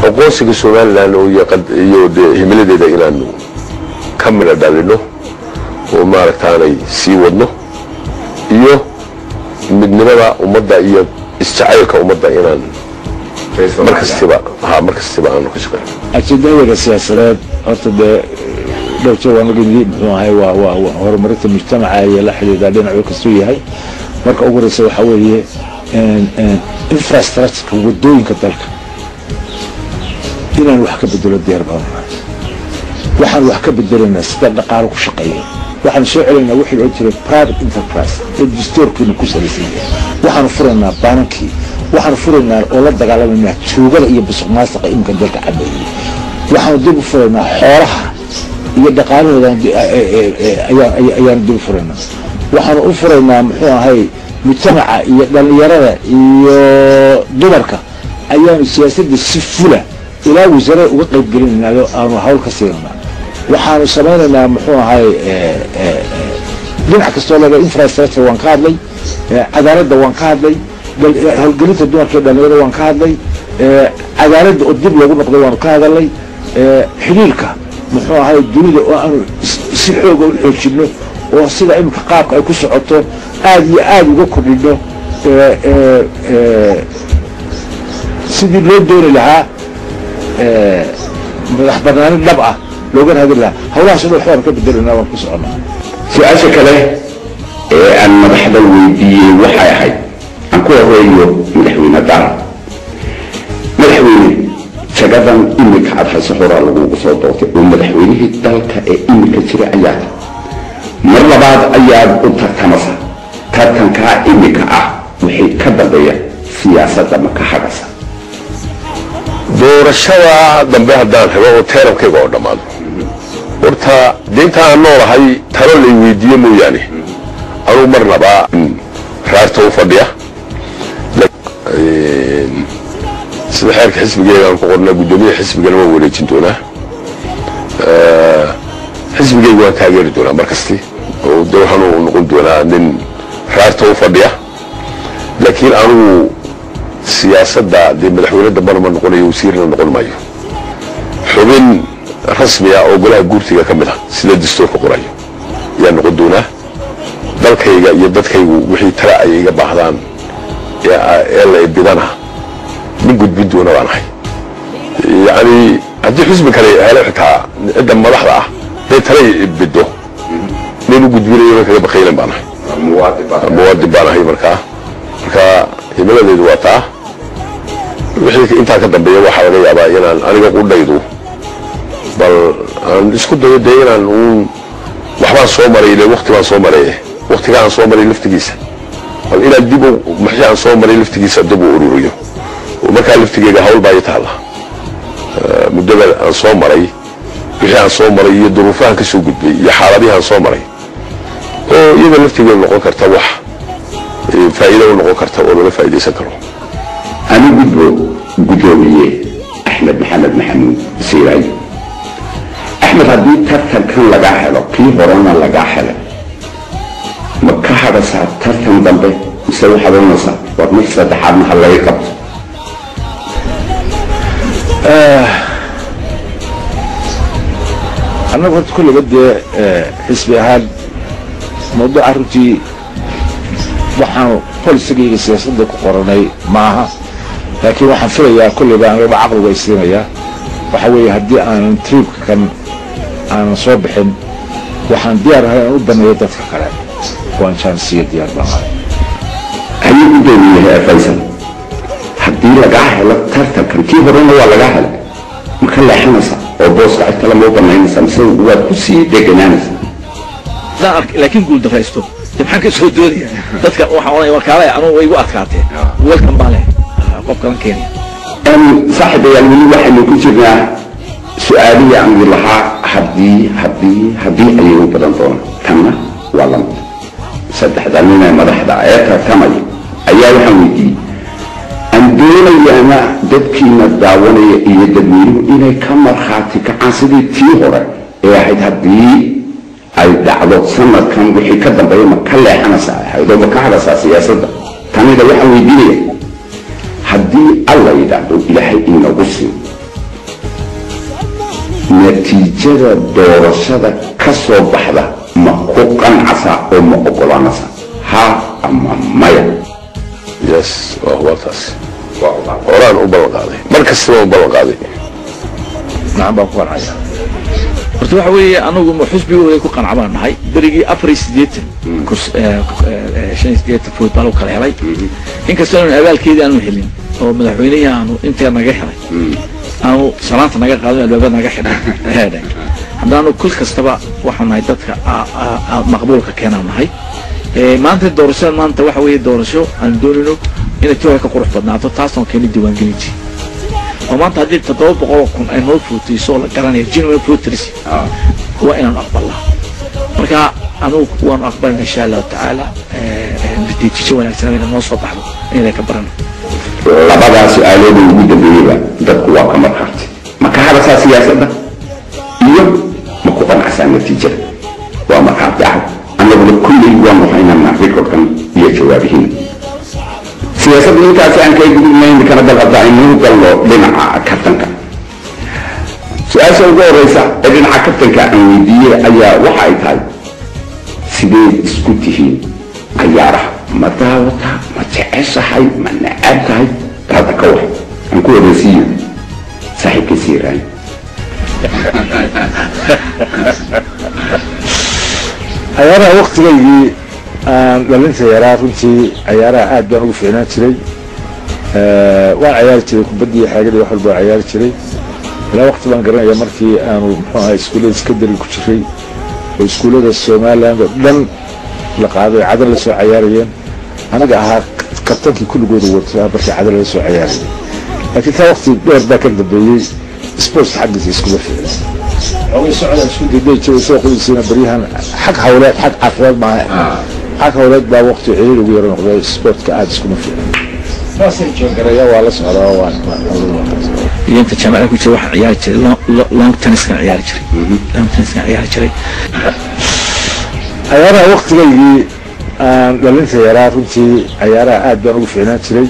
aqoonsiga somalilan oo iyo dee himiladeeda inaanu ka midha dhalino oo maaragtaanay sii wadno iyo midnimada ummadda iyo isjacaylka ummadda inaan mar kastiba ha mar kastiba aanu ka shaqeyno ajendadeeda siyaasadeed horta dee dhowr jeer waan laga yidhi muxuu ahay waa waa waa horumarinta mujtamaca iyo la xidhiidha dhinacu kastuu yahay marka ugu horeysa waxaa weeye infrastructureka wadooyinka dalka inaan wax ka bedelo diyaar baan waxaan wax ka bedelaynaa sida dhaqaalo ku shaqeeya waxaan soo celaynaa wixii loo jiray private enterprise ee dastuurkiina ku salaysan yahay waxaanu furaynaa baanankii waxaanu furaynaa oo la dagaalamaynaa tuugada iyo busuq maasaqa iminka dalka cabeeyey waxaanu dib u furaynaa xoolaha iyo dhaqaalahooda ayaanu dib u furaynaa waxaanu u furaynaa muxuu ahay mujtamaca iyo dhallinyarada iyo dumarka ayaanu siyaasadda si fula ilaa wasaarada uga qaybgelinaynaao aanu hawl ka siinanaa waxaanu samaynaynaa muxuu ahay dhinac kastoo laga infrastructure waan ka hadlay cadaaladda waan ka hadlay howlgelinta dumarka iyo dhallinyarada waan ka hadlay cadaaladda oo dib loogu noqday waanu ka hadalnay xidhiirka muxuu ahay dunida oo aanu si xooga u xoojinno oo sida iminka qaabka ay ku socoto aada iyo aada uga kordhino sidii loo dooni lahaa madax banaani dhab ah looga raadin lahaa hawlahaas dhan waxbaan ka bedelanaa waan ku soconnaa su-aasha kale ee aan madaxda weydiiyey waxay ahayd aan ku horeeyo madaxweyne dara madaxweyne jagadan imika aad hayso horaa lagugu soo doortay oo madaxweynihii dalka ee imika jira ayaa mar labaad ayaad u tartamasa tartankaa imika ah wixii ka dambeeya siyaasadda ma ka hadhasa doorashada dambe haddaan helo oo teerabkayga oo dhammaado horta dee inta aan noolahay talo lay weydiiye mooyaane anugu marnaba raarta u fadhiya sida xeerka xisbigeegaan ku qornaa guddoomiyaha xisbigana waan wareejin doonaa xisbigeyga waan taageeri doonaa mar kasti oo de waxaan u noqon doonaa nin raarta u fadhiya laakiin anugu siyaasadda dee madaxweyne dambana ma noqonayo wasiirna noqon maayo xubin rasmi ah oo golaha guurtiga ka mid ah sida dastuurka qorayo ayaa noqon doonaa dalkayga iyo dadkaygu wixii tala ay iga baahdaan ee la ibidana nin gudbin doona baan ahay yacni haddii xusbi kale helo xitaa cidda madaxda ah dee tala ibido nin u gudbinayo kaga bakaylan baan ahay muwaadin baan ahay markaa marka himiladeedu waa taa wixii intaa ka dambeeya waxaa laga yaabaa inaan aniga qudhaydu bal aan isku dayo dee inaan uun waxbaan soo maray ile wakti baan soo maray waktiga aan soo maray laftigiisa bal inaan dib maxii aan soo maray laftigiisa dib u ururiyo oo markaa laftigeega hawl baa i taalla muddada aan soo maray wixii aan soo maray iyo duruufahan ka soo gudbay iyo xaaladihi aan soo maray oo iyada laftigeedu noqon karta wax faa'iido u noqon karta oo laga faa'iidaysan karo anigu guddoomiye axmed maxamed maxamuud siiraay axmed haddii tartankan lagaa helo kii horena lagaa helay ma ka hadhasaa tartan dambe mise waxaad oranaysaa war mid saddexaadna ha laga qabto annagu horta kulliba dee xisbi ahaan mawduuca runtii waxaanu polisigayga siyaasadda ku qoranay maaha laakiin waxaan filayaa kulliba anigaba caqligu ay siinayaa waxa weeye haddii aanan triibka kan aanan soo bixin waxaan diyaar ahay aan u baneeyo dadka kale waan jaansiyo diyaar baan ahay ayuu guddoomiyahay faysal haddii lagaa helo tartankan kii horena waa lagaa helay ma ka leexanaysaa oo booska cid kale ma u banaynaysaa mise waad ku sii deganaanaysaa laakiin guul daraysto de maxaan ka soo doodaya dadka waxaan oranaya warkaale anugu way igu adkaateen welkan baa leh qofkan kenya saaxiibayaal weli waxaynu ku jirnaa su-aalihii aan idin lahaa haddii haddii haddii ayay u badan doonaan tanna waa lamid saddexda nin ee madaxda ee tartamaya ayaa waxaan weydiiyey aan doonayaana dadkiina daawanaya iyo dadweynuhu inay ka markhaati kacaan sidii tii hore ee ahayd haddii ay dhacdo sanadkan wixii ka dambeeya ma ka leexanaysaa ahayd oo ma ka hadhaysaa siyaasadda tanida waxaan weydiinaya haddii alla yidhaahdo ilaahay inagu siin natiijada doorashada ka soo baxda ma ku qancasa oo ma ogolaanasa ha ama maya yes waa huwa taas waa ogaan horaan u ballan qaaday mar kastaba u ballan qaaday nacan baan ku qancaya horta waxa weeye anagu ma xusbigooda ku qanca baan nahay berigii afar iyo siddeetan kurs- eh, eh, shan iyo siddeetan food baa lagu kala helay inkastoo aanu abaalkeedii aanu helin oo madaxweynihii aanu intaa naga helay aanu salaanta naga qaadin albaabada naga xidhay heedhay haddaanu kul kastaba waxaan nahay dadka a- a- a- maqbuulka keenaan nahay Eh, maanta doorashada maanta waxa weeye doorasho aan doonayno inay tiwa ka qurux badnaato taasoo keeni diiwaangelintii oo maanta haddii toddoba boqol kun ay noo fuutayso oo la garanayo genuine voters waa inaanu aqbalnaa marka anugu waanu aqbalina insha allahu tacaala eh, eh, natiijo wanaagsan inay noo soo baxdo inay ka barano labadaa su-aalooda ugu dambeeyeyba dadku waa ka markaartay ma ka hadasaa siyaasadda iyo ma ku qanacsaa natiijada waa markaarti ah annaguna kulley waanu haynanaa recordkan iyo jawaabihiin siyaasadda intaasi aan kaga gudubnayn kana dal hadda aynuu galno dhinaca kabtanka su-aasha ugu horeysa ee dhinaca kabtanka aan weydiiyey ayaa waxa ay tahay sideed isku tihiin cayaaraha ma daawataa ma jeceshahay ma necab tahay hadda ka war aan ku wareysiiyo saaxiibka siiraan cayaaraha waktigaygii aan dhalinta yaraa runtii cayaaraha aad baan ugu fiicnaan jiray Eh, waan cayaari jiray kubaddii xeegadii wax walba waan cayaari jiray ilaa wakti baan garanaya markii aanu muxuu ahay iskuullada sekondary ku jiray oo iskuullada somaliland oo dhan la qaaday cadar la soo cayaarayeen anaga ahaa kabtankii kulligooda wata markii cadar la soo cayaarayay laakiin taa wakti dheer baa ka dambeeyey sports xaggiisa iskuma fiicna xoogay socda isku dayday jiray soo qudisiina baryahan xag hawleed xag caafimaad maaha xag hawleed baa wakti ciriir ugu yaro noqday sportka aada iskuma fiicna saasay joongaraya waa la socdaa waan iyo inta jaamacada ku jira waxaan ciyaari jiray long- long- long tenniskan ciyaari jiray long tenniskan ciyaari jiray cayaaraha waktigaygii aan dhalinta yaraa runtii cayaaraha aad baan ugu fiicnaan jiray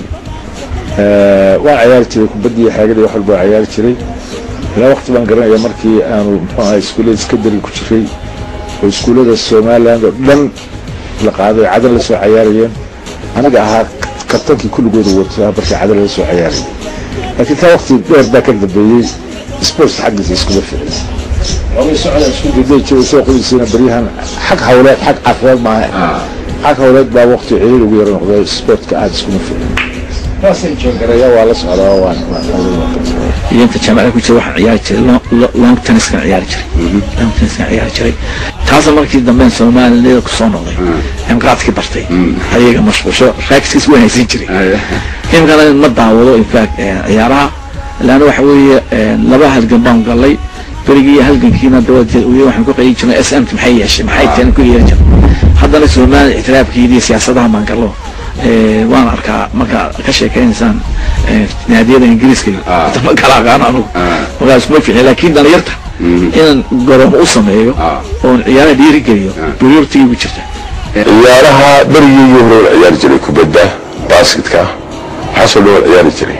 Eh, waan cayaari jiray kubaddii xeegadii wax walba waan cayaari jiray ilaa wakti baan garanaya markii aanu muxuu ahay iskuullada sekondary ku jiray oo iskuullada somaliland oo dhan la qaaday cadar la soo cayaarayeen anaga ahaa kabtankii kulligooda wata markii cadar la soo cayaarayay laakiin taa wakti dheer baa ka dambeeyey sports xaggiisa iskuma fiicna xoogay socda isku dayday jiray soo qudisiina baryahan xag hawleed xag caafimaad maaha xag hawleed baa wakti ciriir ugu yaro noqday sportka aada iskuma fiicna saasay joongaraya waa la socdaa waan iyo inta jaamacada ku jira waxaan ciyaari jiray long- long- long tenniskan ciyaari jiray long tenniskan ciyaari jiray taasna markii dambe soomaaliyada kusoo noqday aan qaadkii bartay ayaga mashquusho raagskiis way haysan jiray imkana ma daawado infact ciyaaraha laana waxa weeye eh, laba halgan baan galay berigii iyo halgankiina dabadeed uya waxaan ku qayin jirnay s m t maxay yeeshay maxay teen ku yeeri jirnay haddana soomaaliya ictiraafkeedii iyo siyaasadaha baan gallo Eh, waan arkaa markaa ka sheekaynaysaan eh, naadiyada ingiriiska iyo hata ma kala aqaan anugu markaas ma fiicin laakiin dhalinyarta inaan garoomo u sameeyo oon ciyaaraha dhiirigeliyo buriyortigii ku jirta ciyaaraha berigii iyo hore waan ciyaari jiray kubadda basketka waxaasoo dhan waan ciyaari jiray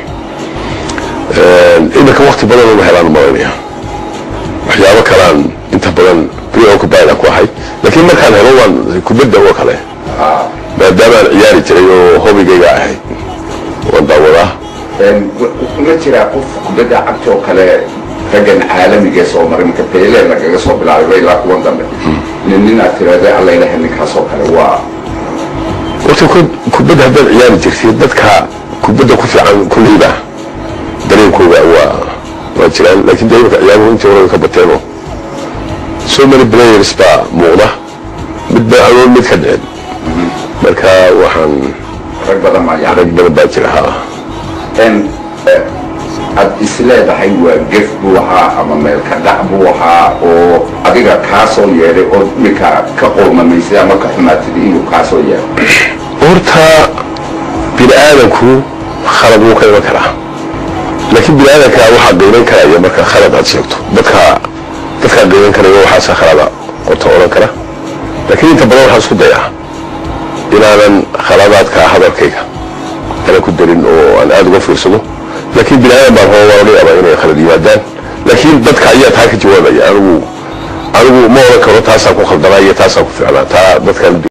iminka wakti badan uma helaan malanaya waxyaabo kalaan inta badan preoccupied aan ku ahay laakiin markaan helo waan kubadda oo kale maadaama aan ciyaari jiray oo hobigayga ahayd waan daawadaa ma jiraa qof kubadda cagta oo kale raggan caalamiga soo maray marka beele lagaga soo bilaabay ilaa kuwan dambe nin inaad tiraahda alla ilaha ninkaas oo kale waa horta ku- kubadda haddaad ciyaari jirtay dadka kubadda ku fiican kulleyba dareenkooga waa waa jiraan laakiin dee imika ciyaaruhu intii hore way ka bateenoo so many players baa muuqda mid ba anoon mid ka dhicin marka waxaan rag badan maa yani rag badan baa jira ha n aad isleedahay waa gef buu ahaa ama meelka dhac buu ahaa oo adiga kaa soo yeedhay oo imika ka qoomamaysay ama ka xumaatid inuu kaa soo yeedho horta bini aadanku khalad wuu ka iman karaa laakiin bini aadanka waxaa qiiman karaya marka khalad aad sheegto dadka dadkaa qiiman karaya waxaasa khalada horta odhan kara laakiin inta badan waxaan isku dayaa inaanan khaladaadka hadalkayga ana ku darin oo aan aada uga fiirsado laakiin bini aadan baan hoo waa laga yaabaa inay khalad yimaadaan laakiin laakiin dadka ayaa taa ka jawaabaya anigu anigu ma oran karo taasaan ku khaldanaa iyo taasaan ku ficnaa taa dadkan